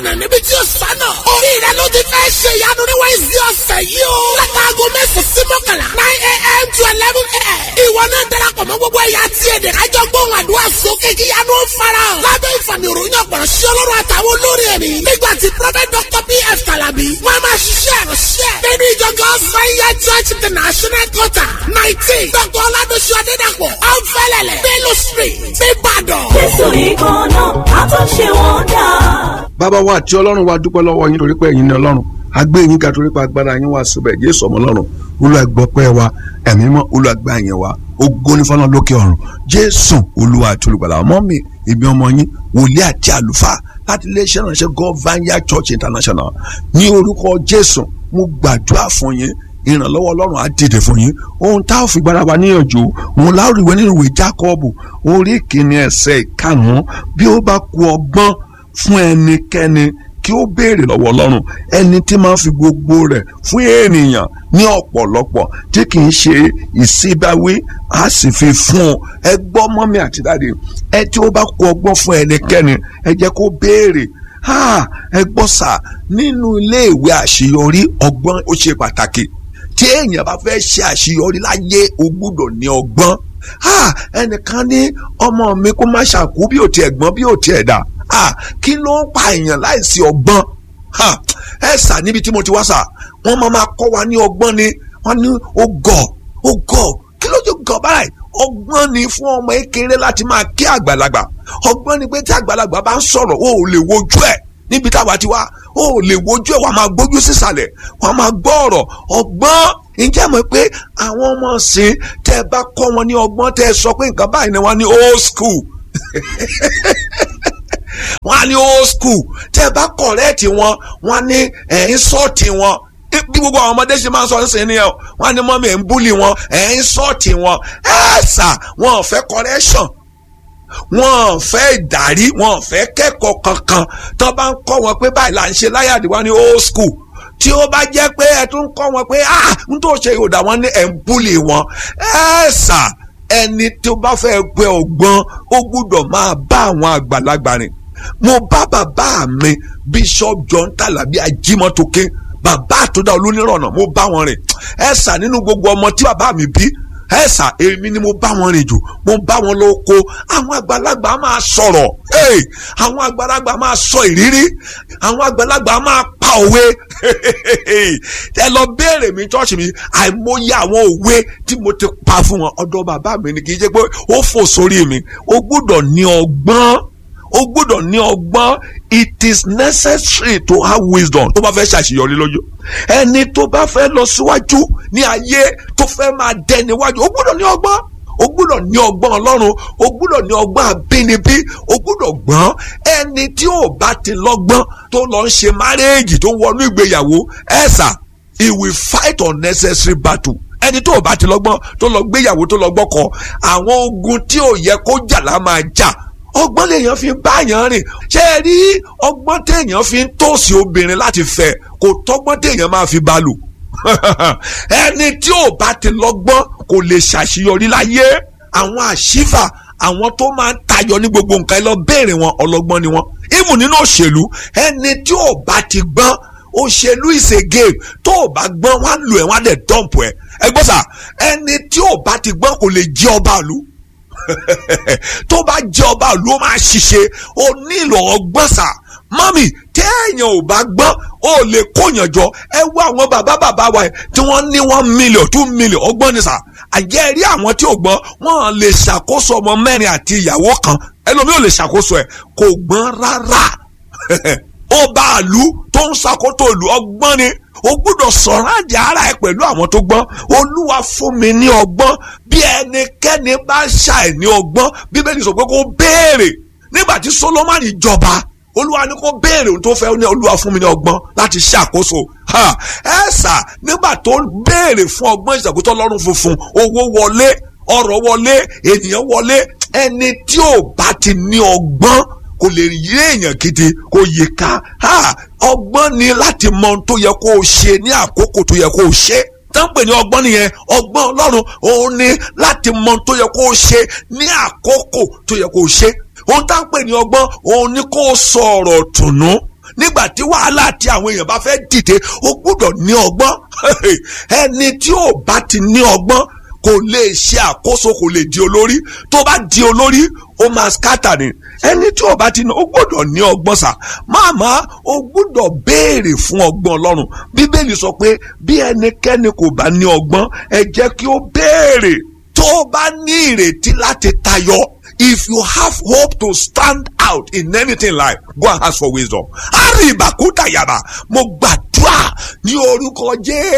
lànà níbi tí ó sánà. orí rẹ ló ti fẹ́ ṣe ìyanu ní wẹ́ẹ̀sì ọ̀sẹ̀ yìí o. látàgọ́ mẹ́sàn-án sí mọ́kànlá nine a.m. to eleven a.m. ìwọ náà darapọ̀ mọ́ gbogbo ẹ̀yà tí èdè kájọ gbóhùn àdúrà sókè kí ìyanu fara. lábẹ́ ìfàmì òròyìn ọ̀pọ̀rọ̀ sí ọlọ́run àtàwọn olórí ẹ̀mí. nígbà tí prophet dr pf kalabi wọ́n máa ṣiṣẹ́ ìránṣẹ́. nínú ìjọ God's Fire Church International Quarter nineteen dr oladosu adedapọ̀ ọ̀nfẹ́lẹ̀lẹ̀ bello street nìbàdàn. jésù nìkan náà a tún ṣe wọ́n dà. bàbá wa àti ọlọ́run wa dúpẹ́ lọ́wọ́ yín torí pé ẹ̀yin ni ọlọ́run agbé yín ga torí pé agbára yín wà síbẹ̀ jésù ọmọ ọlọ́run olùwàgbọ́pẹ́ wa ẹ̀mí mọ́ olùwàgbà yẹn wa ògo ní fọ́nà lókè ọ̀run jésù olúwa àti olùgbàlà ọmọ mi ìbí ọmọ yín wòlíì àti àlùfáà láti iléeṣẹ́ ìránṣẹ́ God Vineyard Church International ní orúkọ jésù mo gbàdúrà fún yín ìrànlọ́wọ́ ọlọ́run á dìde fún yín ohun tá a fi gbára wa níyànjú òun láwùríwé nínú ìwé Jákọ́ọ̀bù orí ìkíni ẹsẹ̀ ìkarùn-ún bí ó bá ku ọgbọ́n fún ẹnikẹ́ni kí ó béèrè lọ́wọ́ ọlọ́run ẹni tí máa ń fi gbogbo rẹ̀ fún ènìyàn ní ọ̀pọ̀lọpọ̀ tí kì í ṣe ìsíbáwí á sì fi fún un ẹ gbọ́ mọ́mí àti dáàdi ẹ tí ó bá kó ọgbọ́n fún ẹnikẹ́ni ẹ jẹ́ kó béèrè ẹ gbọ́ sà nínú iléèwé àṣeyọrí ọgbọ́n ó ṣe pàtàkì tí èèyàn bá fẹ́ ṣe àṣeyọrí láyé o gbúdọ̀ ní ọgbọ́n ẹnìkan ní ọmọ mi kó má ṣàkú bí ò tiẹ̀ gbọ́n bí ò tiẹ̀ dà kí ló ń pa èèyàn láìsí ọgbọ́n ẹ sà níbi tí mo ti wá sà wọ́n máa máa kọ́ wa ní ọgbọ́n ni wọ́n ní ó gọ̀ ó gọ̀ kí ló ti gọ̀ báyìí ọgbọ́n ni fún ọmọ kékeré láti máa kí àgbàlagbà ọgbọ́n ni pé tí àgbàlagbà bá ń sọ̀rọ̀ o ò lè wojú ẹ̀ níbi táwa ti wá o ò lè wojú ẹ̀ wàá máa gbójú sísàlẹ̀ wàá máa gbọ́ ọ̀rọ̀ ọgbọ́n ǹjẹ́ mọ̀ pé àwọn ọmọ ọ̀sìn tẹ́ ẹ bá kọ́ wọn ní ọgbọ́n tẹ́ ẹ sọ pé nǹkan báyìí ni wọ́n ní old school wọ́n á ní old school tẹ́ ẹ bá kọ̀rẹ́ẹ̀tì wọn wọ́n á ní ẹ̀yìn sọ́ọ̀tì wọn bí gbogbo àwọn ọmọdé ṣe máa ń sọ ń sìn nìyẹn wọ́n á ní mọ́mí ẹ̀ ń búlì wọn ẹ̀yìn sọ́ọ̀tì wọn ẹ̀ sà wọn ò fẹ́ correction wọn ò fẹ́ ìdarí wọn ò fẹ́ kẹ́kọ̀ọ́ kankan tó bá ń kọ́ wọn pé báyìí là ń ṣe láyàdí wọn ní old school tí ó bá jẹ́ pé ẹ tún kọ́ wọn pé ah n tó ṣe ìhòdà wọn ní ẹ̀ ń búlì wọn ẹ̀ sà ẹni tó bá fẹ́ gbé ọgbọ́n ó gbúdọ̀ máa bá àwọn àgbàlagbà rìn mo bá bàbá mi bishop john tàlàbí ajímọ́tókè bàbá àtúndà olónírànà mo bá wọn rìn ẹ sà nínú gbogbo ọmọ tí bàbá mi bí ẹ sà èmi ni mo bá wọn rìn jù mo bá wọn lóko àwọn àgbàlagbà máa sọ̀rọ̀ àwọn àgbàlagbà máa sọ ìrírí àwọn àgbàlagbà máa pa òwe ẹ lọ béèrè mi ṣọ́ọ̀ṣì mi àìmọye àwọn òwe tí mo ti pa fún wọn ọ̀dọ̀ bàbá mi ni kì í ṣe pé ó fò sórí mi ó gbọ́dọ̀ ní ọgbọ́n o gbọ́dọ̀ ní ọgbọ́n it is necessary to have wisdom tó bá fẹ́ ṣàṣeyọrí lójú ẹni tó bá fẹ́ lọ síwájú ní ayé tó fẹ́ máa dẹ níwájú o gbọ́dọ̀ ní ọgbọ́n o gbọ́dọ̀ ní ọgbọ́n ọlọ́run o gbọ́dọ̀ ní ọgbọ́n àbínibí o gbọ́dọ̀ gbọ́n ẹni tí ò bá ti lọ́gbọ́n tó lọ ń ṣe márẹ́ẹ̀jì tó wọnú ìgbéyàwó ẹ̀sà he will fight unnecessary battle ẹni tó bá ti lọ́gbọ́n tó lọ gbéyàwó tó lọ gbọ́kọ àwọn ogun tí ò yẹ kó jà lá máa jà ọgbọ́n lèèyàn fi ń báyàn rìn ṣé ẹ rí ọgbọ́n téèyàn fi ń tòsí obìnrin láti fẹ́ kò tọ́gbọ́n téèyàn máa fi bá lò ẹni tí ò bá ti lọ́gbọ́n kò lè ṣàṣeyọrí láyé àwọn àṣìfà àwọn tó máa ń tayọ ní gbogbo nǹkan ẹ lọ béèrè wọn ọlọ́gbọ́n ni wọn ìmù nínú òṣèlú ẹni tí ò bá ti gbọ́n òṣèlú is a game tó o bá gbọ́n wá lù ẹ̀ wá dẹ̀ dọ́ǹpù ẹ̀ ẹ gbọ́ sà ẹni tí ò bá ti gbọ́n kò lè jẹ́ ọba ìlú tó bá jẹ́ ọba ìlú ó máa ṣiṣẹ́ ó nílò ọgbọ́n sà mọ́mì téèyàn ò bá gbọ́n ó lè kóyàn jọ ẹ wá àwọn bàbá bàbá wa tí wọ́n ní one million two million ọgbọ́n ni sà àjẹ́ rí àwọn tí ò gbọ́n wọ́n lè ṣàkóso ọmọ mẹ́rin àti ìyàwó kan ẹlòmíì ò lè ṣàkóso ẹ̀ kò gbọ́n rárá ọba ìlú tó ń ṣàkóso ìlú ọgbọ́n ni o gbúdọ̀ sọ̀rọ̀ àjẹ́ ara ẹ pẹ̀lú àwọn tó gbọ́n olúwa fún mi ní ọgbọ́n bí ẹnikẹ́ni bá ṣàì ní ọgbọ́n bíbélì sọ pé kó béèrè nígbà tí solomoni jọba olúwa ní kó béèrè ohun tó fẹ́ ní olúwa fún mi ní ọgbọ́n láti ṣàkóso ẹ sà nígbà tó béèrè fún ọgbọ́n ìṣàkóso ọlọ́run funfun owó wọlé ọrọ̀ wọlé ènìyàn wọlé ẹni tí ò bá ti ní ọgbọ́n kò lè yé èèyàn gidi kò yè ká ọgbọ́n ni láti mọ ohun tó yẹ kó o ṣe ní àkókò tó yẹ kó o ṣe tán pè ní ọgbọ́n nìyẹn ọgbọ́n ọlọ́run òun ni láti mọ ohun tó yẹ kó o ṣe ní àkókò tó yẹ kó o ṣe ohun tá ń pè ní ọgbọ́n òun ni kó o sọ ọ̀rọ̀ tùnú nígbà tí wàhálà àti àwọn èèyàn bá fẹ́ dìde o gbúdọ̀ ní ọgbọ́n ẹni tí ò bá ti ní ọgbọ́n kò lè ṣe àkóso kò lè di olórí tó bá di olórí ó máa scatter ni ẹni tí ò bá ti ní o gbọ́dọ̀ ní ọgbọ́n sà máàmá o gbọ́dọ̀ béèrè fún ọgbọ́n ọlọ́run bíbélì sọ pé bí ẹnikẹ́ni kò bá ní ọgbọ́n ẹ jẹ́ kí ó béèrè tó o bá ní ìrètí láti tayọ if you have hope to stand out in anything in life go and ask for wisdom àríbàkútà yàrá mo gbàdúrà ní orúkọ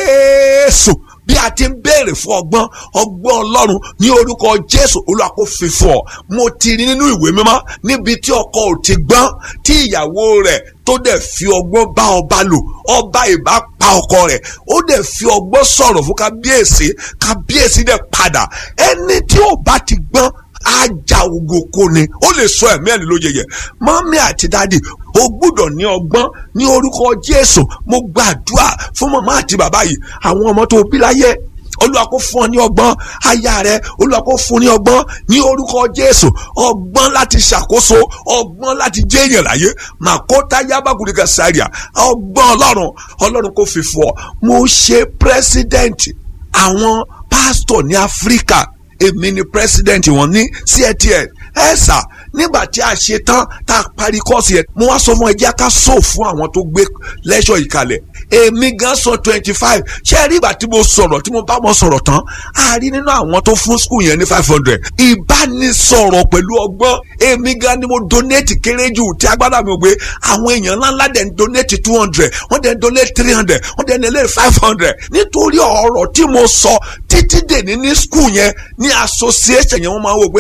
jésù bí a ti ń béèrè fún ọgbọ́n ọgbọ́n ọlọ́run ní orúkọ jésù olúwa kó fi fún ọ mo ti rí nínú ìwé mímọ́ níbi tí ọkọ ò ti gbọ́n tí ìyàwó rẹ̀ tó dẹ̀ fi ọgbọ́n bá ọba lò ọba ìbá pa ọkọ rẹ̀ ó dẹ̀ fi ọgbọ́n sọ̀rọ̀ fún kábíyèsí kábíyèsí dẹ̀ padà ẹni tí ò bá ti gbọ́n ajá ogoko ni ó lè sọ ẹ̀mí ẹ̀ ló yẹyẹ mọ́mí àti dádì o gbúdọ̀ ní ọgbọ́n ní orúkọ jésù mo gbàdúrà fún màmá àti bàbá yìí àwọn ọmọ tó bí láyé olúwa kó fún ọ ní ọgbọ́n aya rẹ olúwa kó fún ní ọgbọ́n ní orúkọ jésù ọgbọ́n láti ṣàkóso ọgbọ́n láti jẹ́ èèyàn láyé màkótá yábàgùdìgà sáríà ọgbọ́n ọlọ́run ọlọ́run kó fi fún ọ mo ṣe pírẹsidẹ́ǹtì àwọn pásítọ̀ ní áfíríkà èmi ni pírẹsidẹ́ǹtì wọn ní ctn ẹ sà nígbà tí a ṣe tán tá a parí kọ́ọ̀sì yẹn mo wá sọ fún ẹ jẹ́ ká sọ fún àwọn tó gbé lẹ́ṣọ̀ yìí kalẹ̀ èmi gan sọ twenty five ṣé ẹ rí ìgbà tí mo sọ̀rọ̀ tí mo bá wọn sọ̀rọ̀ tán a rí nínú àwọn tó fún skul yẹn ní five hundred ìbánisọ̀rọ̀ pẹ̀lú ọgbọ́n èmi gan ni mo donate kéré jù tí agbára mi ò gbé àwọn èèyàn ńláńlá dẹ̀ ń donate two hundred wọ́n dẹ̀ ń donate three hundred wọ́n dẹ̀ ń donate five hundred nítorí ọ̀rọ̀ tí mo sọ títí dèní ní skul yẹn ní association yẹn wọ́n máa wò pé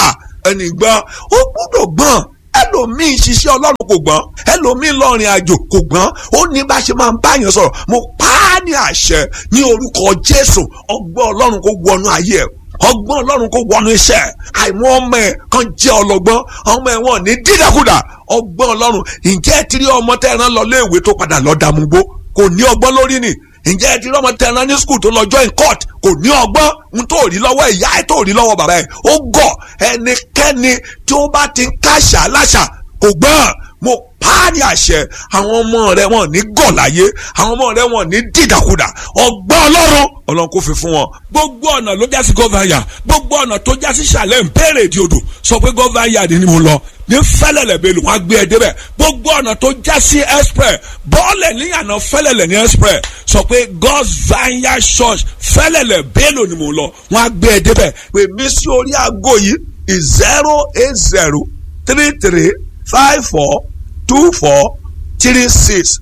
ẹnì gbọ́n ó gbọ́dọ̀ gbọ́n ẹlòmíín ṣiṣẹ́ ọlọ́run kò gbọ́n ẹlòmíín lọ́rin àjò kò gbọ́n ó ní bá ṣe máa ń báyàn sọ̀rọ̀ mo pa á ní àṣẹ ní orúkọ jésù ọgbọ́n ọlọ́run kó wọnú ayé ẹ̀ ọgbọ́n ọlọ́run kó wọnú iṣẹ́ àìmọ́ ọmọ ẹ̀ kan jẹ́ ọlọ́gbọ́n ọmọ ẹ̀ wọ́n ní dídàkudà ọgbọ́n ọlọ́run ǹjẹ́ ẹ ti rí ọmọ tẹ́ ẹ rán lọ léèwé tó padà lọ dàmúgbó kò ní ọgbọ́n lórí ni ǹjẹ́ ẹ ti rí ọmọ tẹ́ ẹ rán ní skul tó lọ join court kò ní ọgbọ́n n tó rí lọ́wọ́ ìyá ẹ̀ tó rí lọ́wọ́ bàbá ẹ̀ ó gọ̀ ẹnikẹ́ni tí ó bá ti ń káṣà láṣà kò gbọ́n mo pa á ní àṣẹ àwọn ọmọ rẹ wọn ní gọ̀ láyé àwọn ọmọ rẹ wọn ní dìdàkudà ọgbọ́n ọlọ́run ọlọ́run kò fi fún wọn. gbogbo ọ̀nà ló jásí gọ́váyà gbogbo ọ̀nà tó jásí sàlẹ̀ ń bẹ̀rẹ̀ di odò sọ pé gọ́váyà ni mo lọ ní fẹ́lẹ̀lẹ̀ bẹ́ẹ̀ ló wọ́n á gbé ẹ débẹ̀ gbogbo ọ̀nà tó jásí express bọ́ọ̀lẹ̀ níyànà fẹ́lẹ̀lẹ̀ ní express sọ pé God's Vineyard Church fẹ́lẹ̀lẹ̀ bẹ́ẹ̀ ló ni mo lọ wọ́n á gbé ẹ débẹ̀ pè mí sí orí aago yìí zero eight zero three three five four two four three six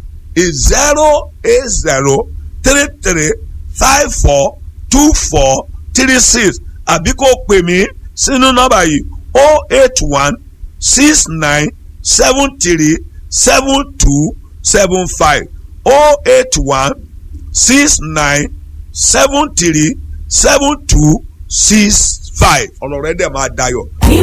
zero eight zero three three five four two four three six àbí kò pè mí sínú nọ́mbà yìí o eight one six nine seven three seven two seven five o eight one six nine seven three seven two six five ọ̀rọ̀ rẹ̀ dẹ̀ máa dayọ̀